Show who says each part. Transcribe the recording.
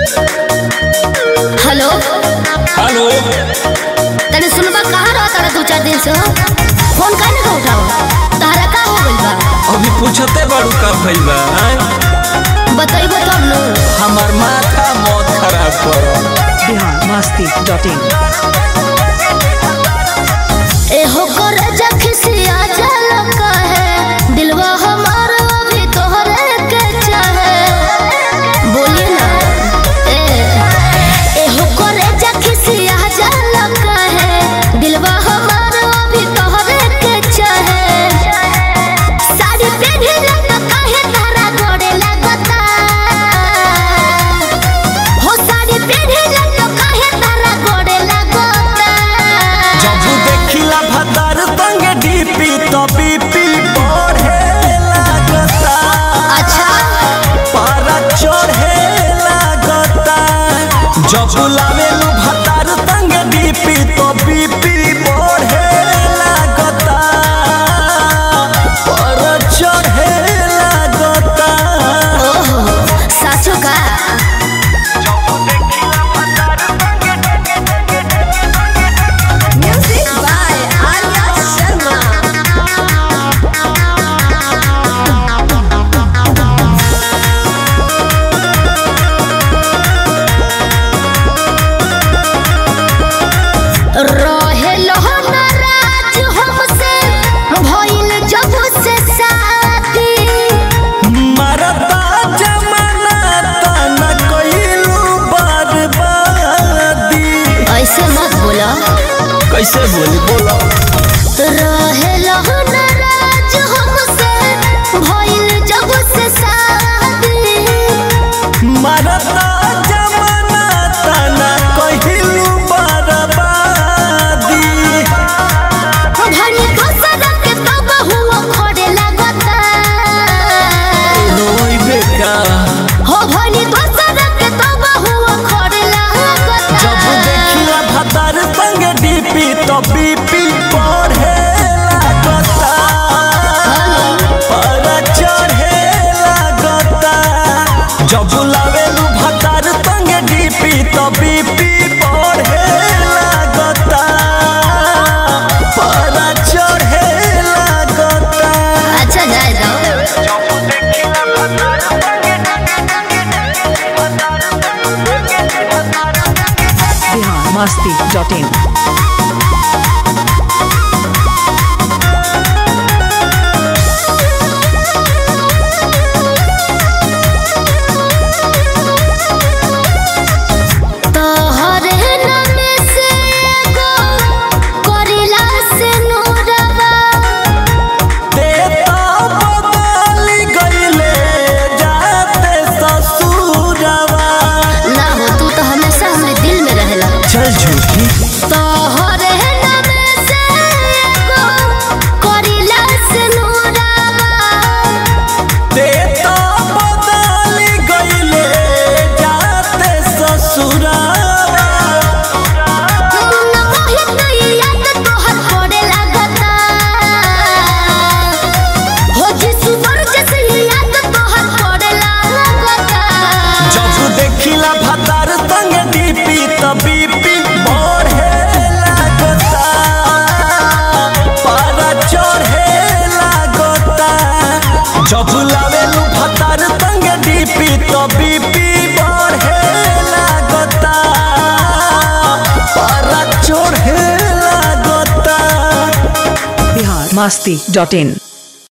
Speaker 1: Hello
Speaker 2: hello
Speaker 1: तने सुनबा कहाँ रहा तारा दो चार दिन से हो? फोन काहे ना उठाओ तारा का हो गइल बा
Speaker 2: अभी पूछते बाड़ू का भइल बा आय?
Speaker 1: बतइबो तब न
Speaker 2: हमार माथा मौत खराब करो
Speaker 3: बिहार मस्ती डॉट इन
Speaker 1: एहो कर जखसिया जल है दिलवा हमार अभी तोहरे के चाहे बोलिए ना ए एहो कर जखसिया जल है दिलवा हमार अभी तोहरे के चाहे साड़ी पहने लगा काहे तारा गोड़े लगता हो साड़ी पहने लगा काहे तारा गोड़े लगता
Speaker 2: जब देखिला भदर संग डीपी तो बीपी बढ़े लागता
Speaker 1: अच्छा
Speaker 2: पारा चढ़े लागता जब लावेलू भदर संग डीपी तो बीपी बढ़े लागता पारा चढ़े लागता
Speaker 1: ओहो साचो का म्यूजिक बाय आर्या शर्मा रहे नाराज हमसे भइल जब से शादी
Speaker 2: मरता जमाना तना कइलू बर्बादी
Speaker 1: ऐसे मत बोला
Speaker 2: कैसे बोली बोलो
Speaker 1: रहे नाराज हमसे भइल जब से शादी
Speaker 2: मरता जमाना तना कइलू बर्बादी
Speaker 1: भनी कसर के तब हुआ खड़े लगता
Speaker 2: रोइबे का
Speaker 1: हो भनी कसर के तब हुआ खड़े लगता
Speaker 2: जब देखिला भतर संग डीपी तो बीपी बढ़े लागता पर चढ़े लागता जब लावेलू भतर संग डीपी तो बीपी बढ़े लागता पर चढ़े लागता
Speaker 1: अच्छा जाए दो
Speaker 3: बिहार मस्ती डॉट इन
Speaker 1: तोहरे नाम से एगो करिला से नूरवा
Speaker 2: देता बदल गईले जाते ससुरवा
Speaker 1: ना हो तू तो हमेशा हमारे दिल में रहेला
Speaker 2: चल झूठी
Speaker 1: तोहरे नाम से एगो करिला से नूरवा
Speaker 2: देता बदल गईले जाते ससुरवा
Speaker 1: मुन्ना मोहित याद तोहर पड़े लगता हो जिसु वर्जस याद तोहर पड़े लगता
Speaker 2: जब देखिला भतार संग डीपी त बीपी बढ़े लागता पारा चढ़े लागता जब लावेलू भतार संग डीपी त बीपी बढ़े लागता पारा चढ़े लागता
Speaker 3: बिहार मस्ती डॉट इन